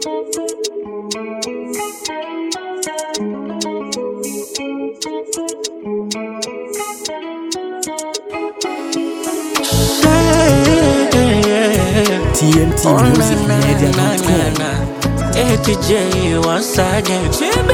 TNT Oh, na, Music na, Media na, dot na, com. na. ATJ once again.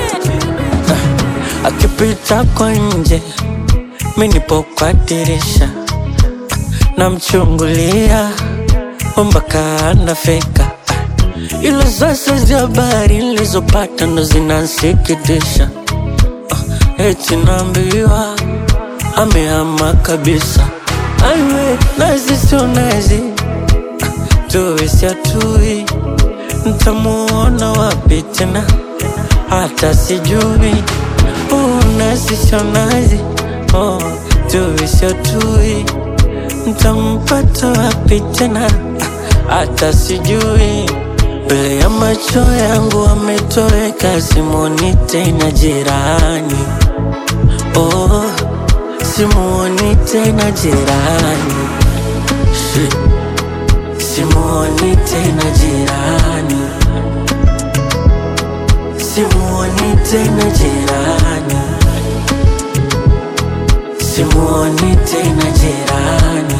Ah, Akipita kwa nje, mi nipo kwa dirisha, namchungulia mpaka anafika. Ah, Ila sasa za habari nilizopata ndo zinansikitisha. Ah, Eti naambiwa amehama kabisa. Aiwe, nazi sio nazi tuwe siatui, ntamuona wapi tena? Hata sijui unazi sio nazi, oh, tuwe siatui, ntampata wapi tena? Hata sijui mbele ya macho yangu ametoweka, simuoni tena jirani, oh, simuoni tena jirani Shit. Simuoni tena jirani, simuoni tena jirani, simuoni tena jirani,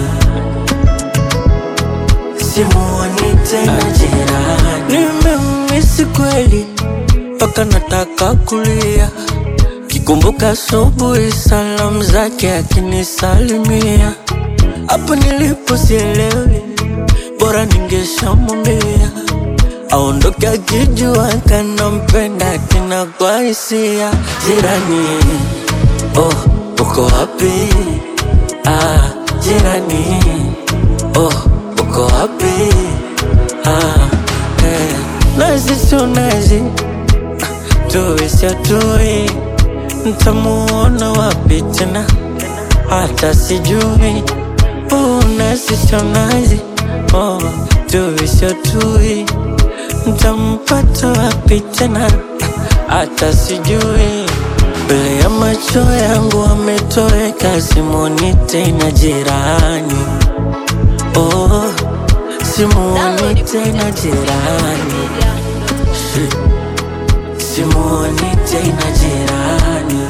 simuoni tena jirani. Nimemisi kweli mpaka nataka kulia, kikumbuka asubuhi salamu zake akinisalimia, hapo nilipo sielewi bora ningeshamwambia aondoke akijua kanampenda tena kwa hisia. Jirani, oh, uko wapi? Ah, jirani, oh, uko wapi? Ah, eh, nazi sio nazi, tuwe siatui, ntamuona wapi tena? Hata sijui unazi sio nazi oh, tuwe sio tui, ntampata wapi tena? Hata sijui mbele ya macho yangu ametoweka, simuoni tena jirani, oh, simuoni tena jirani, Shit. simuoni tena jirani,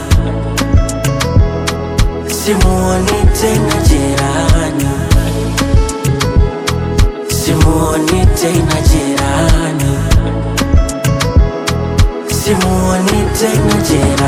simuoni tena jirani. Simuoni tena jirani, simuoni tena jirani.